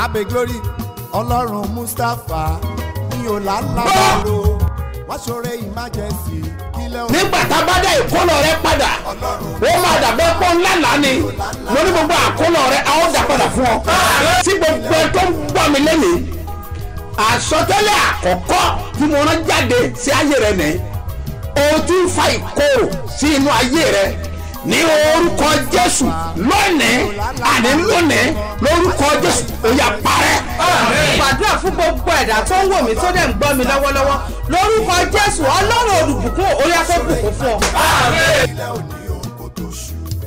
abe glory ọlọ́run mustapha ní ọ̀làlábàrò wọ́n ṣoore emergency kílẹ̀ òun nígbà tá a bá dá ìkólọ rẹ padà ó máa dàbẹ́ pọ́ ńlá lánìí mo ní gbogbo àkólọ rẹ a ó dà padà fún ọ. tí gbogbo ẹ tó ń gbọ́ mi lẹ́nìí àsọtẹ́lẹ̀ àkọ́kọ́ tí mo rán jáde sí ayé rẹ nìyí o ti ń fa ìkorò sí inú ayé rẹ ní orúkọ jésù lónìí àní lónìí lórúkọ jésù ó yá parẹ́. gbàdúrà fún gbogbo ẹ̀dá tó ń wò mí tó dẹ̀ ń gbọ́ mi lọ́wọ́lọ́wọ́ lórúkọ jésù ọlọ́run olùbùkún orí afẹ́bùkún fún ọ. kílẹ̀ òní òun kò tó ṣù.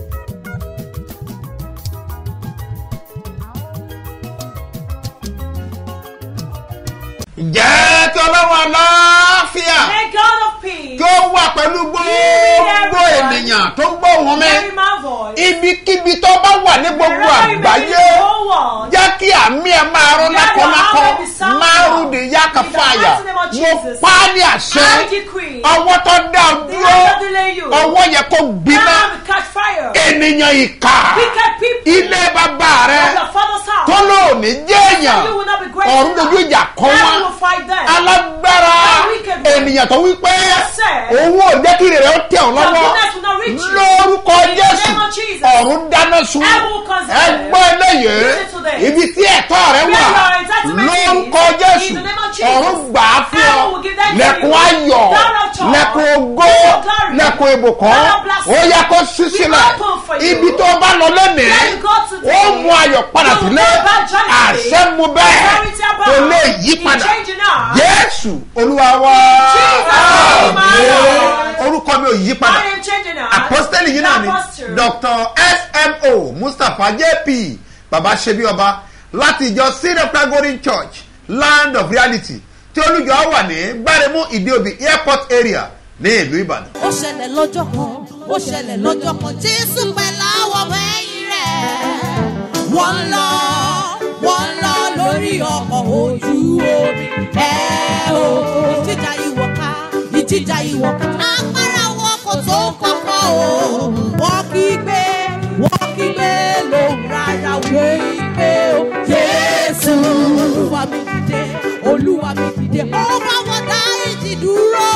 jẹ́ kí ọlọ́run aláfíà May God of peace kí ó wà pẹ̀lú gbogbo ènìyàn tó ń gbọ́ òun mi carry my voice. ibikíbi tó bá wà ní gbogbo Wherever you may be àgbáyé in the whole world, jẹ́ kí àmì ẹ̀ máa rún Let your lákọ̀lákọ̀ arm be sound márùn ní yáka In the fàyà mighty name of mo Jesus. pa á ní àṣẹ I decree ọwọ́ tó dá ọ the dúró hands that delay you. ọwọ́ yẹ kó gbiná Now will catch fire. ènìyàn ìkà Wicked people ilé bàbá rẹ of your father's house. tó lóòní jẹ́ èèyàn You will not be great ọ̀run enough. dojú ìjà kọ́ Heaven wọn will fight them. alágbára The wicked one. ènìyàn tó wípé sir. òun ò jẹ́ kí rẹ̀ ó tẹ̀ ọ́ Your lọ́wọ́ goodness will not reach you. lórúkọ In the jésù name of Jesus. ọ̀run dáná sun Heaven will consider. ẹgbọ́n eléyìí Listen to this. ibi tí ẹ̀tọ́ rẹ Where wà your entitlement is. lórúkọ In jésù the name of Jesus. ọ̀run gbà á fún ọ Heaven will give that to lẹ́kùn you. ayọ̀ Down of joy. lẹ́kùn ògo Down of glory. lẹ́kùn ìbùkún Down of blessing. ó yẹ kó sí We sílẹ̀ open for you. ibi tó bá lọ lónìí Where you go today. ó mú ayọ̀ padà You will sílẹ̀ go back joyfully. àṣẹ mu bẹ́ẹ̀ Authority above. kò lè yí It padà changing now. jésù olúwa wá Jesus, my Lord. orúkọ mi ò yí padà I am changing now. apostoli yìí náà ni Apostle. dr smo mustapha jp baba ṣebi ọba láti ìjọ syrian pragorin church land of reality tí olùjọ wà ní gbáremú ìdíòbí airport area ní ìlú ìbàdàn. ó ṣẹlẹ̀ lọ́jọ́ kan ó ṣẹlẹ̀ lọ́jọ́ kan jésù pẹ̀lú àwọn ọmọ ẹ̀yìn rẹ̀ wọ́n ń lọ wọ́n ń lọ lórí ọkọ̀ ojú omi ẹ̀ o ìjìjà ìwọ̀ká ìjìjà ìwọ̀ká agbára wọn kò tó kọ́kọ́ o wọ́n kígbe wọ́n kígbe lóhùn rárá wọ́n kígbe o jésù olúwa mi dìde olúwa mi dìde ó bá wọn dá ìjì dúró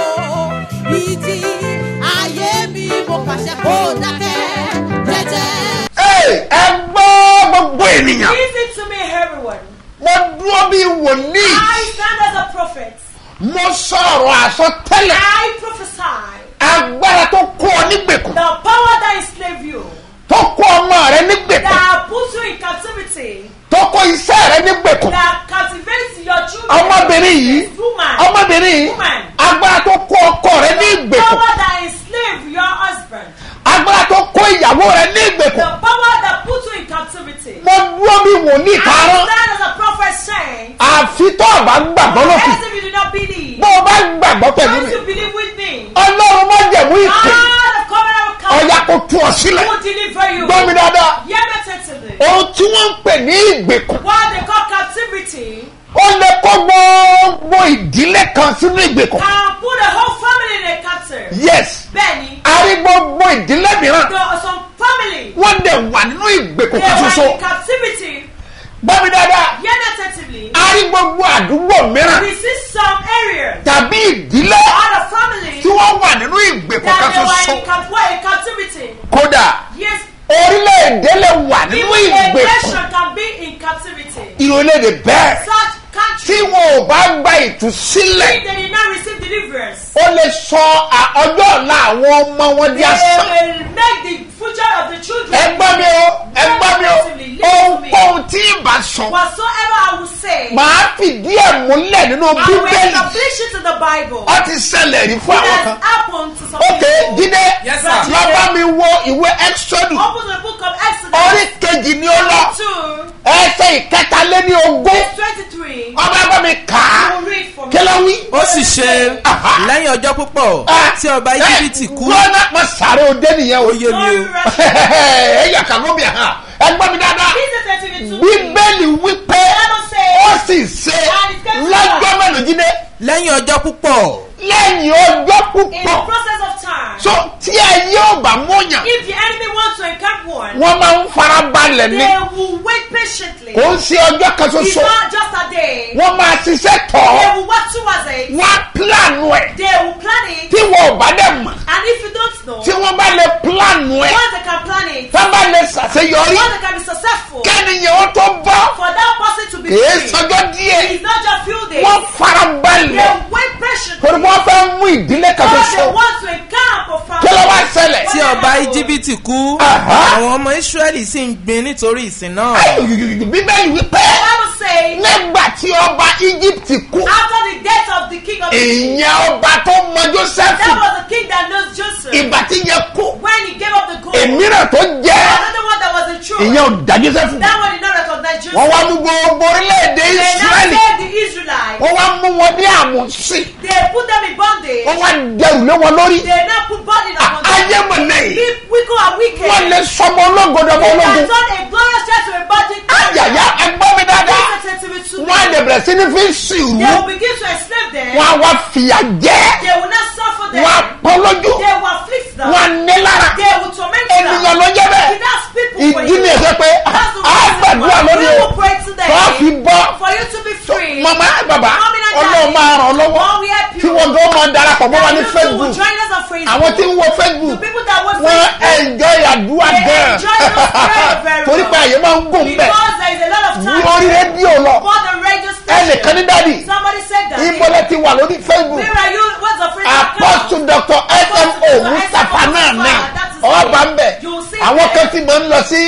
ìjì ayé mi mo pàṣẹ kó dákẹ́ jẹ́jẹ́. Hey, ẹ gbọ́ gbogbo ènìyàn Listen to me, everyone. mo dúró bí wòlíì I stand as a prophet. mo sọ̀rọ̀ àsọtẹ́lẹ̀ I prophesy agbára tó kó ọ nígbèkùn the power that enslaved you, tó kó ọmọ rẹ nígbèkùn that puts you in captivity, tó kó iṣẹ́ rẹ nígbèkùn that captivates your children. ọmọbìnrin yìí Woman. ọmọbìnrin yìí Woman. agbára tó kó ọkọ rẹ ní The ìgbèkùn power that enslaved your husband. agbára tó kó ìyàwó rẹ ní The ìgbèkùn power that puts you in captivity. mo dúró bí wòlíì I kárán stand as a prophet saying, àfi tó o bá gbàgbọ́ lókè as if you do not believe. bó o bá gbàgbọ́ pẹ̀lú Don't mi you believe with me? ọlọ́run má jẹ̀mú ìpè God of covenant of ọ̀yà covenant kò tú ọ sílẹ̀ will deliver you. gbọ́ mi dáadáa Hear me attentively. ohun tí wọ́n ń pè ní ìgbèkùn What they call captivity ó lè kó gbogbo ìdílé kan sínú ìgbèkùn can put a whole family in a captive. yes Bẹ́ẹ̀ni, a rí gbogbo ìdílé mìíràn there are some family wọ́n dẹ̀ wà nínú ìgbèkùn they kan were ṣoṣo in captivity. gbọ́ mi dáadáa Hear me attentively. a rí gbogbo àdúgbò mìíràn We see some areas tàbí ìdílé out of family tí wọ́n wà nínú ìgbèkùn kan that they were ṣoṣo in, cap- were in captivity. kódà Yes, orílẹ̀-èdè lè wà nínú even a ìgbèkùn nation can be in captivity. ìrọ̀lẹ́dè bẹ́ẹ̀ Such tí country, wọn ò bá gba ìtúsílẹ̀ if they did not receive deliverance, ó lè sọ à- ọjọ́ ọ̀la àwọn ọmọ wọn di they asán. will make the future of the children. ẹ gbọ́ mi o ẹ gbọ́ mi o ohunkóhun tí ì bá sọ Whatsoever I will say, màá fìdí ẹ̀ múlẹ̀ nínú I will bíbélì establish it in the Bible. ó ti ṣẹlẹ̀ rí fún It àwọn has kan. happened to some ok people. jíde Yes, sir. lọ́ba mi wo ìwé exodus Open the book of Exodus. orí kejì ni ó lọ Two, ẹsẹ̀ ìkẹtàléní ogún verse twenty-three. ọba bá mi kà á I will read for me. kí ló wí. ó sì ṣe Aha. lẹ́yìn ọjọ́ púpọ̀ tí ọba íjíbítì kú lọ́nà pọ̀ sáré òde nìyẹn o. ó yé mi o ẹ yà kà lóbi hàn ẹ gbọ́ mi dáadáa This is attentively to me. bíbélì wípé Bible says, ó ó sì ṣe lọ́jọ́ mélòó jíde lẹ́yìn ọjọ́ púpọ̀ lẹ́yìn ọjọ́ In the púpọ̀ process of time, so tí ayé ò bá múyàn if the enemy wants to encamp one, wọ́n máa ń fara balẹ̀ ní they will wait patiently. kò ń ṣe ọjọ́ kan It's ṣoṣo not just a day. wọ́n máa ṣiṣẹ́ tọ̀ They ọ́ will work towards it. wọ́n á pílànù ẹ̀ They will plan it. tí wọ́n ò bá dẹ̀ mọ̀ And if you don't know, tí wọ́n bá lè pílànù ẹ̀ once they can plan it, tí wọ́n bá lè ṣàṣeyọrí once they can be successful, kẹ́niyàn ó tó bọ́ for that person to be kìí free, sọjọ́ díẹ̀ it's not just few days. wọ́n fara They balẹ̀ wait patiently. torí wọ́n fẹ́ mú ìdílé kan Because ṣoṣo they want to encamp a family. kí ló wá ṣẹlẹ̀ tí ọba íjíbítì kú Aha. àwọn ọmọ ísírẹ́lì sì ń gbin nítorí ìsìn náà bíbélì wípé The Bible says, nígbà tí ọba egypt kú after the death of the king of Egypt, ìyẹn ọba tó mọ joseph that was the king that knows Joseph. ìgbà tí yẹn kú when he gave up the gold, èmíràn tó jẹ́ another one that was the truth, ìyẹn ò dá joseph that one did not recognize Joseph. wọ́n wá mú gbogbo orílẹ̀-èdè They now israẹli said the Israelites, wọ́n wá mú wọn ní àmúsí they put them in bondage. wọ́n wá dẹrù lé wọn lórí They now put burden upon them. ayé mọ̀lẹ́ yìí If wicked and wicked, wọ́n lè sọmọ ológodò ọmọ they ológun can turn a glorious church to a budget. ayàyà ẹgbọ́n mi dáadáa Listen to me too. wọ́n á lè bẹ̀rẹ̀ sí ní fi sùúrù They will begin to enslave them. wọ́n á wá fìyà jẹ́ They will not suffer them. wọ́n á pọ́n lójú They will afflict them. wọ́n á ní lára They will torment ènìyàn them. ló jẹ́ bẹ́ẹ̀ That's people for ìdí you. ni ẹ̀sẹ̀ pé That's the a reason gbàdúrà why lórí we o will pray today tó fi bọ́ for you to be free. mama bàbá Mommy and daddy, ọlọ́run máa ràn ọ́ lọ́wọ́ God will help you. tí wọ́n gbọ́ máa darapọ̀ mọ́ wa That ní you too facebook will join us on Facebook. àwọn tí ń wo facebook The people that watch wọ́n Facebook, enjoy àdúrà they gan enjoy those prayer very torí pé well. àyè máa ń gùn bẹ́ẹ̀ Because there is a lot of time lórí rédíò lọ for the radio ẹnìkan ní station. dádì Somebody said that. ìbọlẹ̀ ti wà lórí facebook Where are you? What's the free apostle dr smo mustapha náà ní ọba ń bẹ̀ àwọn kan ti máa ń lọ sí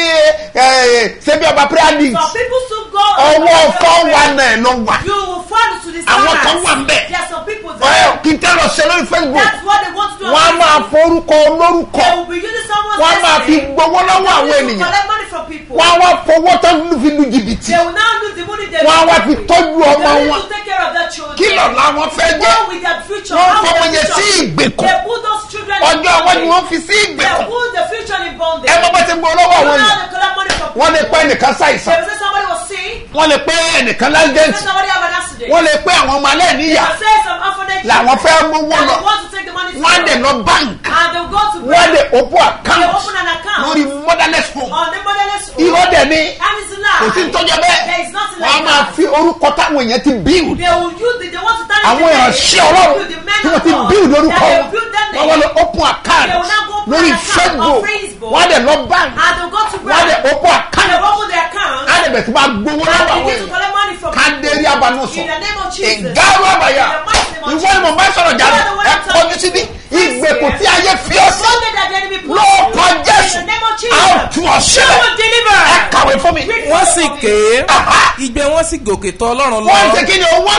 ṣebí ọba prayer league Some people still go. ọwọ́ fọ́ wa náà lọ wà You will fall to the Àwọn kan stars. wà ńbẹ̀. There are some people Ẹ, there. kí n tẹ́ lọ ṣe lórí facebook That's what they want to do. on wọ́n á máa Facebook. forúkọ olórúkọ They will be using someone's wọ́n á máa fi destiny. gbowó lọ́wọ́ They àwọn will ènìyàn collect money from people. wọ́n á wá fowó tó ń fi lu jìbìtì They will now lose the money they wọ́n á wá fi make. tọ́jú They ọmọ need wọn to take care of their children. kí lọ làwọn fẹ́ jẹ́ Go with their future. wọ́n How will fọmọ their yẹn sí future- ìgbèkùn They put those children in ọjọ́ wọn ni bondage. wọ́n fi sí They ìgbèkùn put the future in bondage. ẹ mọ́ bá ti gbọ́ lọ́wọ́ You àwọn know yìí they collect money from wọ́n lè people. pẹ́ ẹnìkan They ṣàìsàn will say somebody was sick. wọ́n lè pẹ́ ẹnìkan Say lálẹ́ǹtì somebody have an accident. wọ́n lè pẹ́ àwọn ọmọ alẹ́ They níyà will say some orphanage. làwọn fẹ́ mówó And lọ they want to take the money wọ́n á from dẹ̀ them. lọ báńkì And they'll go to wọ́n á bank. dẹ̀ òpó They àkáǹtì open an account. lórí motherless home On the motherless home. irọ́ dẹ̀ ni And it's a lie. kò sí ń tọ́jọ́ bẹ́ẹ̀ There is nothing wọ́n á like máa that. fi orúkọ táwọn èèyàn ti build They will use the, they want to tarnish àwọn the name. ìránṣẹ́ ọlọ́run They will the men tí wọ́n of ti God. build lórúkọ That they wọn will build their wọ́n wọ́n lọ name. open account They will now go open lórí an account facebook on Facebook. wọ́n á dẹ̀ lọ bank And they'll go to wọ́n á dẹ̀ bank. open And account they'll open their account. á dẹ̀ bẹ̀ tí máa gbowó And lọ́wọ́ they àwọn need to èèyàn collect money from ká people. dérí abànú sọ In the name of Jesus. ìgárò àbàyà In the mighty name of ìwọ ni mo Jesus. bá sọ̀rọ̀ jáde You are the one ẹ I'm kọjú talking síbi to. ìgbèkùn Yes, tí ayé fi ọ́ sí Sunday that the enemy puts lóòkọ you. jésù In the name of a ó Jesus. tú ọ You sílẹ̀ will deliver. ẹ kàwé fún mi Read wọ́n for sì me. ké Aha. igbe wọn sì gòkè tọ̀ ọlọ́run lọ wọ́n ń ṣe kí ni owó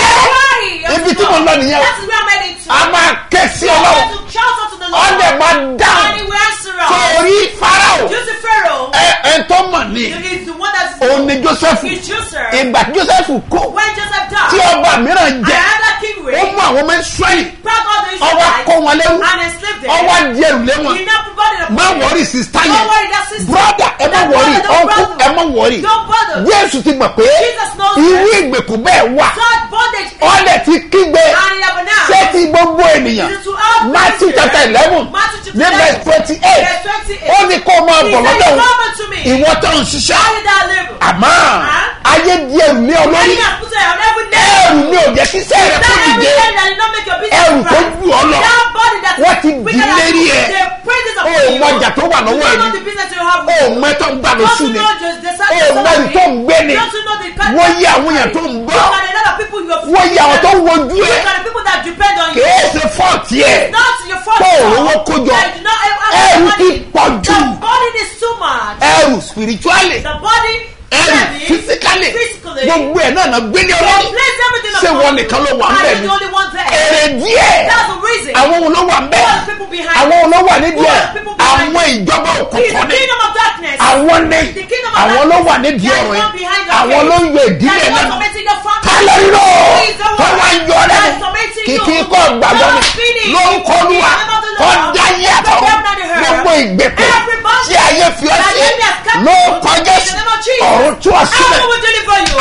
kẹ́ ibi tí mo lọ nìyẹn That is where I'm heading to. a máa ké sí You are ọlọ́run going to shout unto the Lord. ọ̀dẹ̀ máa And dáhùn he will answer us. torí farao You see Pharaoh. ẹ ẹ tó mọ̀ ní He is the one that is. òun ni joseph He's Joseph. ìgbà tí joseph kú When Joseph died. tí ọba mìíràn jẹ Another king ó reigned. mú àwọn ọmọ israẹli Brought all the ọwọ́ Israelites. kó wọn lẹ́rú And enslaved them. ọwọ́ jẹrù lé wọn He now provided a má wọrí sista Don't yẹn worry, that sister. broda ẹ má That wọrí brother, don't ọkú bother. ẹ má wọrí Don't bother. jésù ti mọ̀ pé Jesus knows irú that. ìgbèkùn bẹ́ẹ̀ wà God bondage. ọ̀lẹ̀ ti kígbe And he have announced. ṣé ti gbogbo ènìyàn It is to all matthew Christians. chapter eleven Matthew chapter ní verse 11, twenty eight verse 28. ó ní kó o máa He bọ̀ said, lọ́dọ̀ òun Come unto me. ìwọ tó ń ṣiṣẹ́ How did I live? àmọ́ Huh? ayé díẹ̀ ní ọ lórí Many have put it on every day. ẹrù ní òjẹ́ kíṣẹ́ rẹ That kó every dìde day that did not make your business ẹrù tó right. jù ọ lọ That body that Wọ́n ti bigger dì than lérí you, ẹ. they praise it ó upon you. mọ ọjà tó wà You lọ́wọ́ don't know ẹni the business you have. ó mọ ẹtọ́ ń gbà Don't lóṣù you ni know just the ó circus mọ ẹni tó ń gbé ni Don't you know the kind wọ́n of yí àwọn èèyàn tó ń You gbọ́ got a lot of people you have wọ́n yí àwọn tó ń wojú You ẹ̀ got the people that depend on you. kìí ṣe fọ́ọ̀tì ẹ̀ Not your fault. Tó o rówó kó jọ. That you not have Ẹrù money. ti pọ̀ jù. The body is too much. ẹrù spiritually The body ẹrù heavy, physically physically. gbogbo ẹ̀ náà náà gbélé They ọlọ́run place everything Ṣé upon wọ́n you. nìkan ló wà ń And bẹ̀ you're ni? the only one there. èrè díẹ̀ That's the reason. àwọn wo ló wà ń Who bẹ̀ are the people behind àwọn wo ló wà nídìí Who ẹ̀ are the people behind àwọn ìjọba He is òkùnkùn the ni kingdom of darkness. àwọn ní The kingdom of àwọn ló darkness. wà nídìí That is ọ̀rọ̀ not behind yẹn your àwọn faith. ló ń yọ ìdílé That is not lẹ́nu tormenting your family. kálẹ̀ nínú Who is the tó one wá ń yọ that lẹ́nu is tormenting kìkì you? kọ́ gbàgbọ́ That ni is feeding ló ń you. kọlu wa In the name of the tó Lord. dá yàtọ̀ The devil not heard. gbogbo ìgbèkùn Everybody tí ayé fi ọ́ that sí enemy has kept ló you. kọjá In the name of Jesus. ọ̀run tú ọ sílẹ̀ I will deliver you. àárọ̀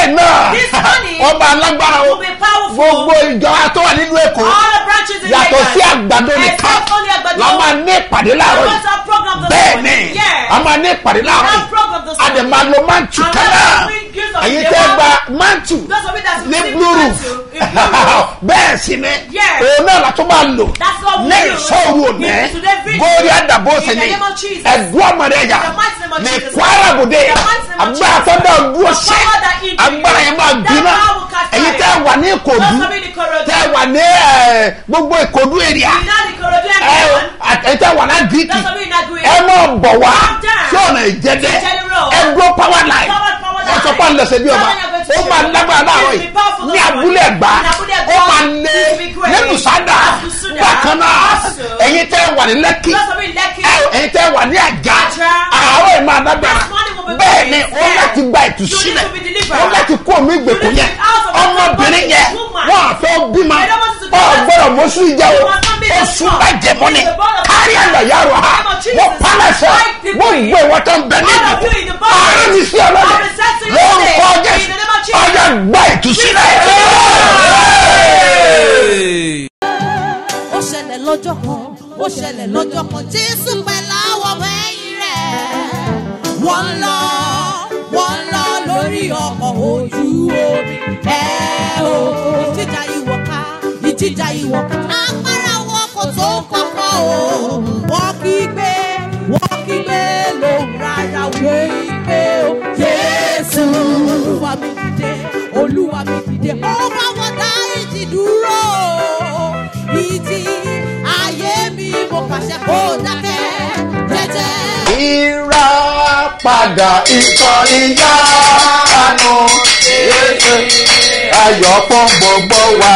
náà This money ọba alágbára o will be powerful. gbogbo ìjọ tó wà nínú èkó All the branches in yàtọ̀ Lagos. sí àgbàdo nìkan Except only Àgbàdo. la máa ní ìpàdé láàárọ̀ What's yìí our program this bẹ́ẹ̀ morning? ni Yeah. a máa ní ìpàdé láàárọ̀ Our program this yìí a dẹ̀ morning. máa lo mántù And kan let náà us bring gifts of ẹ̀yin the tẹ́ world. gba mántù Those of you that ní receive blue roof mantle in blue roof. bẹ́ẹ̀ sì ni Yes. òun náà la tún máa lò That's what we ní do. ìṣòro òní In today's video. bórí àdàbò In sí the ni name of Jesus. ẹ̀dùn ọmọdé yà In the mighty name of ní Jesus. kwara bòde In the mighty name of agbára Jesus. tó dá dúró The sí power that in you. agbára yẹn máa That gbiná power will catch ẹ̀yin fire. tẹ́ wà ní ìkòdú Those of you in Ikorodu. tẹ́ wà ní ẹ̀, gbogbo ìkòdú èrìà You know the Ikorodu ẹ everyone. ẹ tẹ́ wà ní gíríkì Those of you in Agui. ẹ máa bọ̀ wá Calm down. sí ọ̀nà ìjẹ́dẹ́ Ìjẹ́dẹ́ road. ẹ dúró power line Power, power ẹ sọ line. pé à ń lẹsẹ̀ bí ọba Tell me you're going to ó do máa it. lágbára láàárọ̀ It will yìí be powerful ní this abúlé morning. ẹ̀gbá In Abúlé ó Ẹ̀gbá. máa lé It will be great. lẹ́nu sádà Àtúnṣúdà. bákan náà Also. ẹ̀yin tẹ́ wà ní lẹ́kì Those of you in Lekki. ẹ- ẹ̀yin tẹ́ wà ní àjà Àjà. àárọ̀ ẹ̀ máa lágbára This morning will be bẹ́ẹ̀ great. ni ó Yeah. láti gba You ìtúsílẹ̀ need to be delivered. ó láti kó omi ìgbèkùn You need yẹn to be out of the ọmọbìnrin body. yẹn Woman. wọn àfẹ́ bímọ I don't want you to do ọ that. gbọ́dọ̀ mọ́sú ìjà o You must not be the oṣù strong. bàjẹ́ mọ́ni It is the ball of kárí Jesus. àgbà yàrá ha In the name of Jesus. wọ́n pálẹ̀sẹ̀ Fight people. wọ́n gbé wọn tó ń bẹ ní All of you in the ìdìbò body. ààrẹ ní sí ọlọ́dẹ I present to you lórúkọ today. jésù In the name of Jesus. ọjà gba ìtúsílẹ̀. ó ṣẹlẹ̀ lọ́jọ́ kan ó ṣẹlẹ̀ lọ́jọ́ kan jésù pẹ̀lú àwọn ọmọ ẹ̀yìn rẹ̀ wọ́n ń lọ wọ́n ń lọ lórí ọkọ̀ ojú omi ẹ̀ o ìjìjà ìwọ̀ ká ìjìjà ìwọ̀ ká agbára wọn kò tó kọ́kọ́ o wọ́n kí gbé wọ́n kí gbé lóhùn rárá wé gbé o jésù olúwa mi dìde olúwa mi dìde ó bá wọn dá ìjì dúró ìjì ayé mi mo pàṣẹ kó dákẹ́ jẹ́jẹ́. ìrà padà ikọ̀ ìyanu ayọ̀ fún gbogbo wa.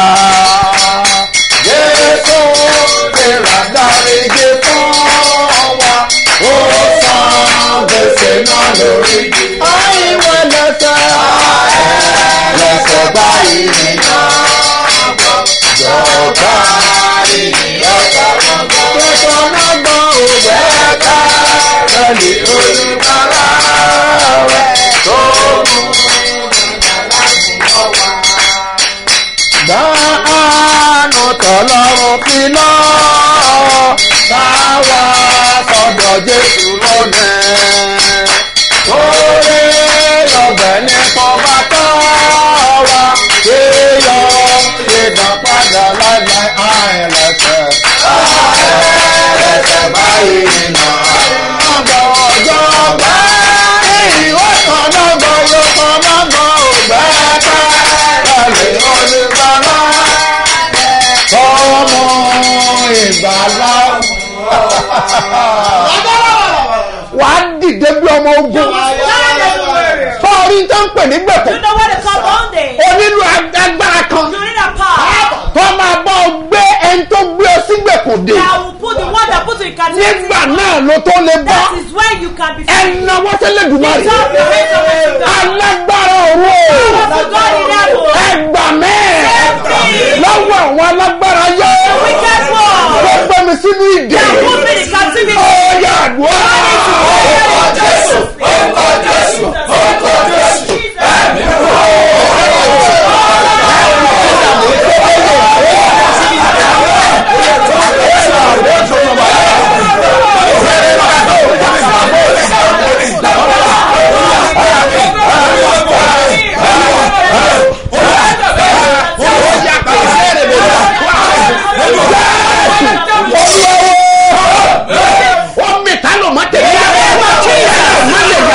Jésù ìrà dáríje fún wa. Ó san gbèsè náà lórí. Àìwẹ̀ lẹ́sẹ̀ lẹ́sẹ̀ báyìí nìyàn. Jọ̀ọ́ká ènìyàn sábà gbọ́. Tẹ̀sán náà gbọ́ òwe ká ẹni olùkọ́lá rẹ̀ tó mú Dáánù tọ́lọ́run fi lọ́ táwa sọ̀dọ̀ Jésù lónìí. Torí ọbẹ̀ ní kọ́ba tọ́ wa, kéèyàn lè dá padà láìláì àìlẹ́sẹ̀. Àìlẹ́sẹ̀ báyìí nà. Ọgbà ọjọ́ gbà ìwé kan náà gbọ́ ló kan náà gbọ́ ògbà ká. Ẹ̀lẹ́ olùgbàlà tọ́mọ ìgbàlà. Wà á dìde bí ọmọ ogun. Sọ́ọ́rí tó ń pè ní gbẹ̀kọ̀. You know what they call bondage. O nílò agbára kan. You need a power Tó máa bọ́ ọ gbé ẹni tó gbé ọ sí gbẹ̀kọ̀ dé. that will put the one that put you in captivity. Nígbà náà ló tó lè bọ́. That is when you can be free. Ẹ̀nà wọ́sẹ̀lẹ̀ dùmarè. Lift up your hands up to God. Alágbára òru o. Powerful God in heaven. Ẹgbà mẹ́ẹ̀. me. Lọ́wọ́ àwọn alágbára yọ. Wicked one. Wọ́n gbé mi sínú ìdè. That put me in captivity. Ọ̀yà àdúrà. Orúkọ Jésù. Orúkọ Jésù. Orúkọ Jésù. Wọ́n mi ta ló má tẹ̀lé. Má lè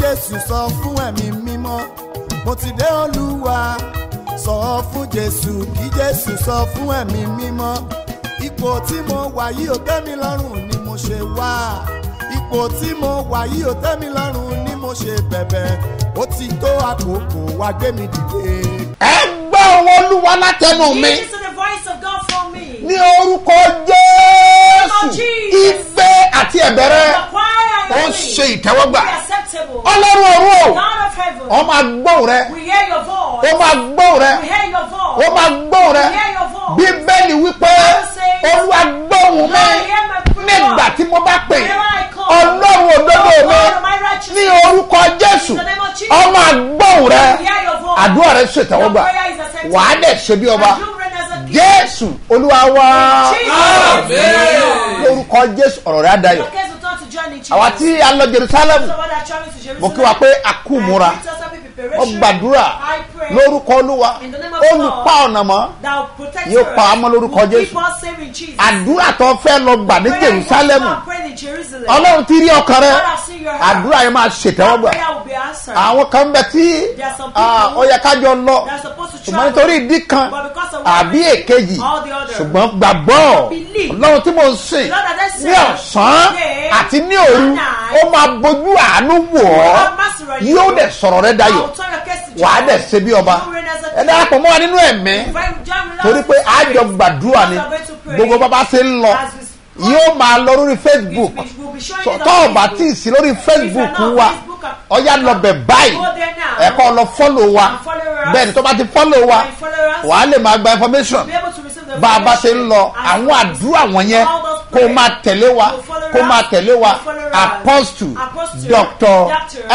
jésù sọ fún ẹ̀mí mímọ́ mo ti dé olúwa sọ fún jésù kí jésù sọ fún ẹ̀mí mímọ́ ipò tí mo wà yìí ò tẹ́ mi lọ́rùn ni mo ṣe wá ipò tí mo wà yìí ò tẹ́ mi lọ́rùn ni mo ṣe bẹ̀bẹ̀ ó ti tó àkókò wá gbé mi dìde. ẹ gbọ́ ohun olúwa látẹnu mi Listen to the voice of God for me. ní orúkọ jésù ìgbé àti ẹ̀bẹ̀rẹ̀ The choir and ó the ṣe ìtẹ́wọ́gbà be acceptable. ọlọ́run ọ̀run o God of heaven, ọ máa gbóhùn rẹ we hear your ó voice. máa gbóhùn rẹ We hear your ó voice. máa gbóhùn rẹ We hear your voice. bíbélì wípé olúwa gbóhùn mi nígbà tí mo bá pè ọlọ́run òdodo mi ní orúkọ jésù ọ máa gbóhùn rẹ àdúrà rẹ ṣètẹ́wọ́gbà wàá dẹ̀ ṣe bí ọba jésù olúwa wá lórúkọ jésù ọ̀rọ̀ rẹ á dayọ̀ àwa tí a lọ jerusalem mo kí wa pé a kú múra ó gbàdúrà lórúkọ olúwa olùpa ọ̀nà mọ́ yóò pa á mọ́ lórúkọ jésù àdúrà tó fẹ́ lọ gbà ní jerusalem ọlọ́run ti rí ọkàn rẹ àdúrà yẹn máa ṣètẹ́wọ́gbà àwọn kan bẹ tí ah, ó yẹ kájọ lọ ṣùgbọ́n nítorí ìdí kan àbí èkejì ṣùgbọ́n gbàgbọ́ ọlọ́run tí mo ń sìn ní ọ̀sán àti ní òru ó máa bójú àánú wò ọ́ yóò dẹ̀ sọ̀rọ̀ rẹ dayọ̀ wàá dẹ̀ ṣe bí ọba ẹ darapọ̀ mọ́ wa nínú ẹ̀mí torí pé àjọ gbàdúrà ni gbogbo bàbá ṣe ń lọ yóò máa lọ lórí facebook tọ́ ọ̀bà tí ì sí lórí facebook wa ọ̀yá lọ bẹ̀ báyìí ẹ̀kọ́ lọ fọ́lọ̀ wa bẹ́ẹ̀ ni tó bá ti fọ́lọ̀ wa wàá lè máa gba information bá a bá ṣe ń lọ àwọn àdúrà wọ̀nyẹn kó o máa tẹ̀lé wa kó o máa tẹ̀lé wa apostle doctor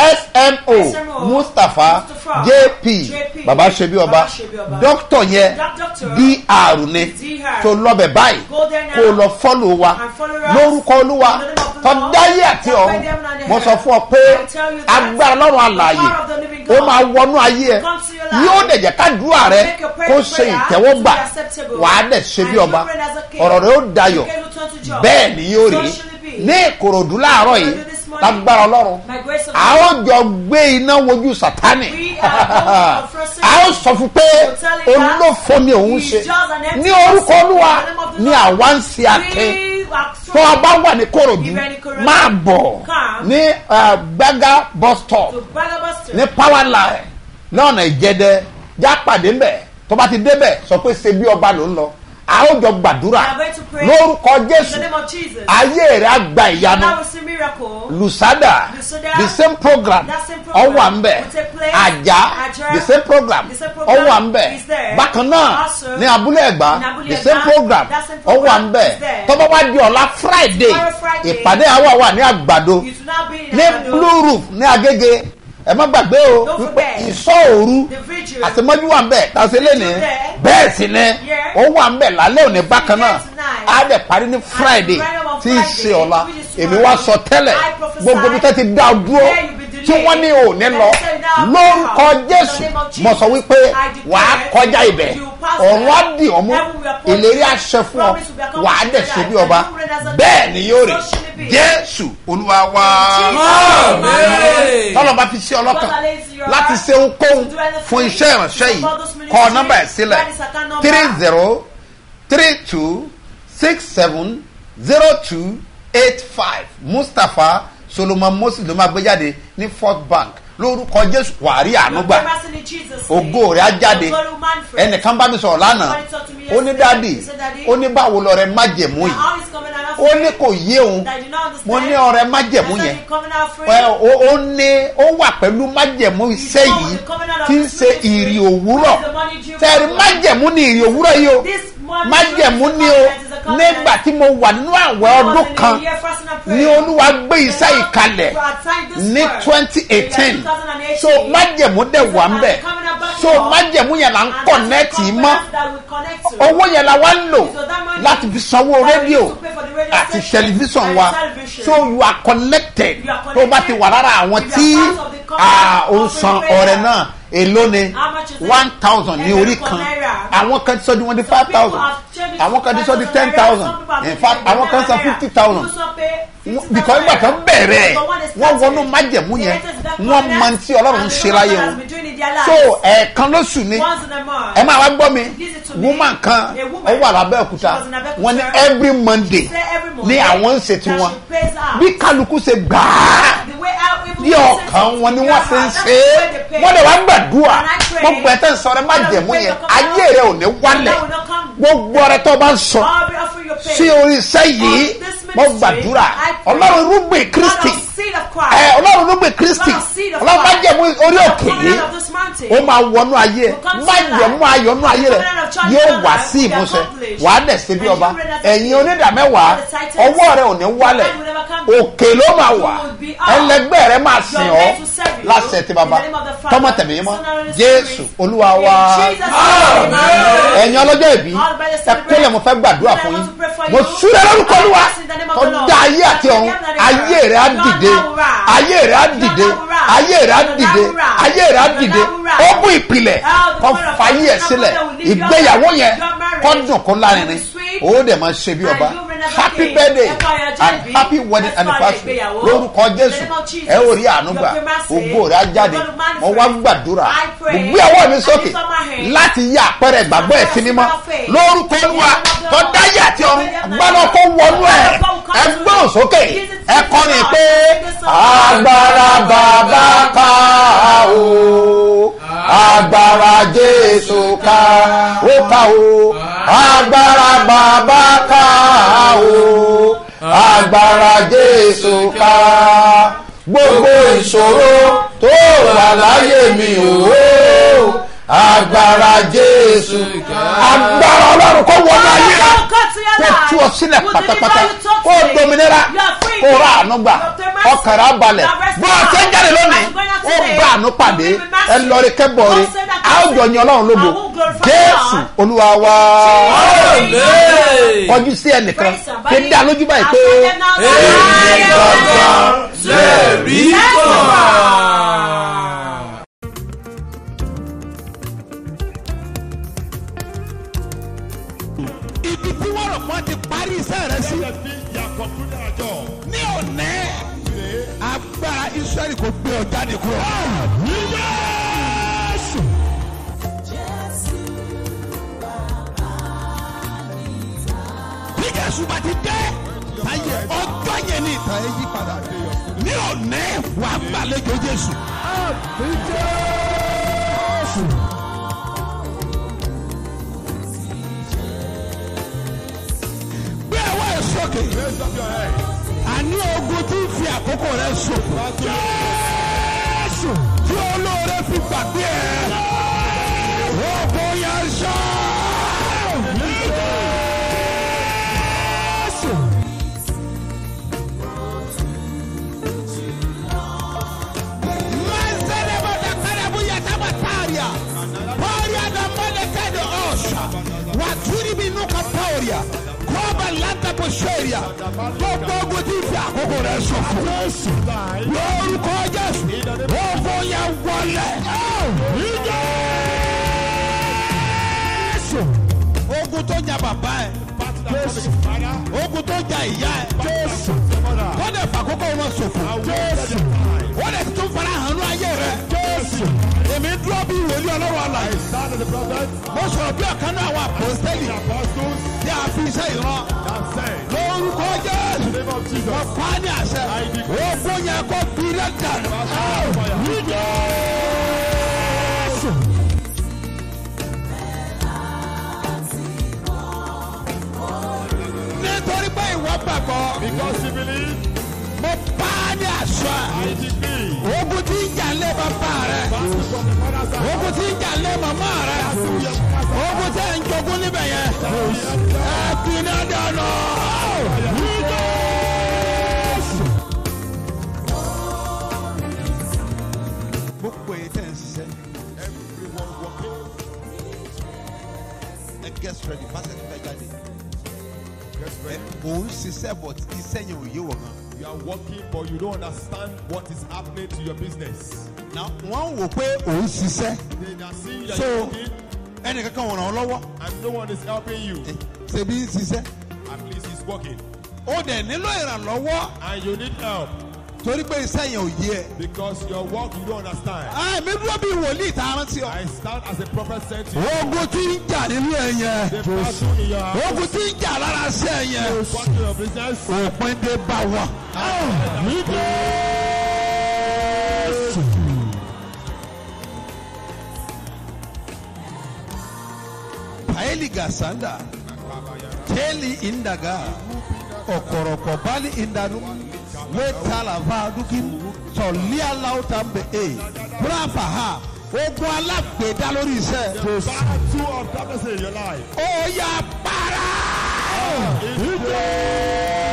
smo mustapha jp baba ṣebi ọba doctor yẹn dr ni tó lọ́bẹ̀ báyìí kó o lọ fọ́lọ̀ wa lórúkọ olúwa tọ́dáyé àti ọ̀run mo sọ fún ọ pé agbára lọ́rùn àlàyé ó máa wọnú ayé ẹ yóò dẹ̀ jẹ́ kádùúrà rẹ kó ṣe ìtẹ́wọ́gbà wàá dẹ̀ ṣe bí ọba ọ̀rọ̀ rẹ ó dayọ̀ bẹ́ẹ̀ ni yóò rí ní ìkòròdú láàárọ̀ yìí lágbára ọlọ́run a ó jọ gbé iná wojú sátánì a ó sọ fún pé olófo ni òun ṣe ní orúkọ olúwa ni àwa ń ṣe akin tó a bá wà ní kòròdú máa bọ̀ ní gbága bus stop ní power line lọ́nà ìjẹ́dẹ́ já pàdé mbẹ̀ tó bá ti débẹ̀ sọ pé ṣe bí ọba ló ń lọ a ó jọ gbàdúrà lórúkọ jésù ayé rẹ á gba ìyanu lusada the same program ọwọ́ à ń bẹ̀ àjà the same program ọwọ́ à ń bẹ̀ bákan náà ní abúlé ẹ̀gbá the same program ọwọ́ à ń bẹ̀ tọ́ba wá di ọ̀la friday ìpàdé àwa wà ní àgbàdo ní blue roof ní agége ẹ má gbàgbé o wípé ìsọ òru àtìmọ́jú wà ń bẹ̀ tàṣẹ lẹ́nu bẹ́ẹ̀ sì ni ó wà ń bẹ̀ lálẹ́ òní bákan náà á dẹ̀ parí ní friday tí í ṣe ọ̀la èmi wá sọ tẹ́lẹ̀ gbogbo bí tẹ́ ti dá o dúró tí wọ́n ní òní lọ lórúkọ jésù mo sọ wípé wàá kọjá ibẹ̀ ọ̀run á dì ọ́ mú ìlérí àṣẹ fún ọ wàá dẹ̀ ṣe bí ọba bẹ́ẹ̀ ni yóò rí jésù olúwa wá tọ́lọ̀ bá fi ṣe ọlọ́kàn láti ṣe ohunkóhun fún iṣẹ́ ìránṣẹ́ yìí kọ nọ́mbà ẹ̀ sílẹ̀ three zero three two six seven zero two eight five mustapha solomon moses ló máa gbé jáde ní fourth bank lórúkọ jésù wàárí ànúgbà ògo rẹ̀ á jáde ẹnìkan bá mi sọ̀rọ̀ lánàá ó ní dáàdì ó ní báwo lọ rẹ májẹ̀mú yìí ó ní kò yé òun mo ní ọrẹ májẹ̀mú yẹn ó ní ó wà pẹ̀lú májẹ̀mú iṣẹ́ yìí tí ń ṣe ìrì òwúrọ̀ tẹ̀rí májẹ̀mú ni ìrì òwúrọ̀ yìí o májẹ̀mú ni o nígbà tí mo wà nínú àwẹ̀ ọdún kan ní olúwa gbé iṣẹ́ ìkalẹ̀ ní twenty eighteen so májẹ̀mú dẹ̀ wà ń bẹ̀ so májẹ̀mú yẹn là ń kọ̀nẹ́ẹ̀tì mọ́ owó yẹn la wá ń lò láti fi sanwó rédíò àti tẹlifíṣàn wa so you are connected tó bá ti wà lára àwọn tí ó san ọrẹ náà èló ni one thousand ní orí kan àwọn kan ti sọ di wọn di five thousand àwọn kan ti sọ di ten thousand in fact àwọn kan san fifty thousand bìkọ́ nígbà tó bẹ̀rẹ̀ wọ́n wọnú májẹ̀mú yẹn wọ́n mọ tí ọlọ́run ń ṣe láyé wọn so ẹ̀ẹ̀kan lóṣù ni ẹ máa wá gbọ́ mi woman kan ó wà lábẹ́ òkúta wọ́n ní every monday ní àwọn ń ṣe tiwọn bí kálukú ṣe gbà á bí ọkàn wọn ni wọ́n ṣe ń ṣe é wọ́n lè wá gbàdúrà gbogbo ẹ̀ tẹ́ ń sọ rẹ májẹ̀mú yẹn ayé rẹ ò ní wálẹ̀ gbogbo ọrẹ tó bá ń sọ sí orí iṣẹ́ yìí mo gbàdúrà ọlọ́run irúgbìn kristi ẹ ọlọ́run irúgbìn kristi ọlọ́run bá jẹ̀mú orí òkè yìí ó máa wọnú ayé ẹ má jẹ̀mú ayọ̀nú ayé rẹ yóò wá sí ìmúṣẹ wà á dẹ̀ ṣe bí ọba ẹ̀yin onídàmẹ́wàá ọwọ́ rẹ ò ní wálẹ̀ òkè ló máa wà ẹlẹgbẹ́ rẹ máa sìn ọ́ láṣẹ tí baba tọmọ tẹ̀mí mọ́ jésù olúwa wa ẹ̀yin ọlọ́jọ́ ìbí ẹ kólẹ̀ mo fẹ́ gbàdúrà fún yín mo súrẹ́ lórúkọ olúwa tó dá ayé àti ọ̀run ayé rẹ̀ á dìde ayé rẹ̀ á dìde ayé rẹ̀ á dìde ayé rẹ̀ á dìde ó bú ìpìlẹ̀ kó fàyè ẹ̀ sílẹ̀ ìgbéyàwó yẹn kó dùn kó lárinrin ó dẹ̀ máa ṣe bí ọba happy birthday and happy wedding anniversary lórúkọ jésù ẹ ó rí àánú gbà ògbó rẹ̀ á jáde mo wá gbàdúrà mo gbé ọwọ́ mi sókè láti yí àpẹẹrẹ ìgbàgbọ́ ẹ̀ sí mímọ́ lórúkọ olúwa tó dáyé àti ọ̀run gbọ́dọ̀ kó wọnú ẹ̀ ẹ gbọ́n sókè ẹ kọrin pé agbára bàbá ká o agbára jésù ká ó ká o agbára bàbá ká o agbára jésù ká gbogbo ìṣòro tó wà láyé mi o agbára jésù agbára ọlọ́run kó wọnú ayé rẹ kó tú ọ sílẹ̀ pátápátá kó dominira kó ra àánú gbà ọkàn rẹ abalẹ̀ bó o ṣe ń jáde lónìí ó bá àánú pàdé ẹ lọrí kẹbọrí a ó jọ yan ọlọ́run lógo jésù olúwa wa kọjú sí ẹnìkan kí n dá lójú báyìí pé èyí gangan lè rí kan. ibi tí wọ́n rọ̀ mọ́ ti parí iṣẹ́ rẹ sí ní òní agbára israẹli kò gbé ọ jáde kúrò. Jésù. bí Jésù bá ti dé ayé ọjọ́ yẹn ní ìtàn ẹ yí padà ní òní wàá gbàlejò Jésù. Jésù. gbé ẹwọ́ ẹ̀ sókè. àní ogun tí ń fi àkókò rẹ ṣòfò. jésù tí olóore fi gbàgbé ẹ. ogun yẹn ṣá. jésù. Mazelebo da karabu ya tabataria. Paria da molekedo osha. Waturi binuka pauria. Kọ́ba lanta bọ̀ṣẹ́rìà. Gbogbo ogun tí ń fi àkókò rẹ̀ ṣòfò. Lórúkọ Jésù. Ogun yẹn wọlé. Jésù. Ogun tó jà bàbá ẹ̀. Jésù. Ogun tó jà ìyá ẹ̀. Jésù. Kọ́dẹ̀ fàkókò wọn ṣòfò. Jésù. Wọ́n lè tún fara hàn ní ayé rẹ̀. Jésù. Èmi dúró bí ìwòlí ọlọ́run àlàyé. Mo sọ̀rọ̀ bí ọ̀kan náà wà pọ́sítẹ́lì. Tí a fi iṣẹ́ ìran. Lórúkọ Jésù. Wọ́n pa á ní àṣẹ. Ogun yẹn kó fi rẹ̀ dànù. Ní Jésù. Nítorí pé ìwọ gbàgbọ́. Because you believe, Mo pa á ní àṣẹ. I decree. Ogun tí ń jà lé bàbá rẹ̀. Battle from the father's house. Ogun tí ń jà lé màmá rẹ̀. Ogun tí ń jogún níbẹ̀ yẹn. Ẹ fi iná dànù. Gbogbo èyí tẹ̀ ń ṣiṣẹ́. Everyone walking. Ẹ get ready, pásítọ̀ fẹ́ jáde. Get ready. Òun ṣiṣẹ́ but iṣẹ́ yẹn ò yé wọ̀ gan. You are working, but you don't understand what is happening to your business. Na wọ́n wò pé òun ṣiṣẹ́. They are seeing that So you're working, ẹnìkankan wọ̀ràn ọ́ lọ́wọ́. and no one is helping you. Ṣebí ń ṣiṣẹ́. At least he's working. ó dẹ̀ nílò ìrànlọ́wọ́ and you need help torí pé iṣẹ́ yẹn ò yé ẹ. because your work you don't understand. àmì dúró bí wòlíì tá a rántí ọ. I stand as a prophet sent to you. ogun tí ń jà nínú ẹ yẹn. The battle in your house, ogun tí ń jà lára ṣẹ́ ẹ yẹn. battle in your business. òpin dé bá wọn. paeli gasanda teli indaga ọkọrọkọ bali indanu wetala vadukin tọlia lautambe e brafa ha ogun alágbèédá lórí iṣẹ́. Battle of darkness in your life. ó yà para. In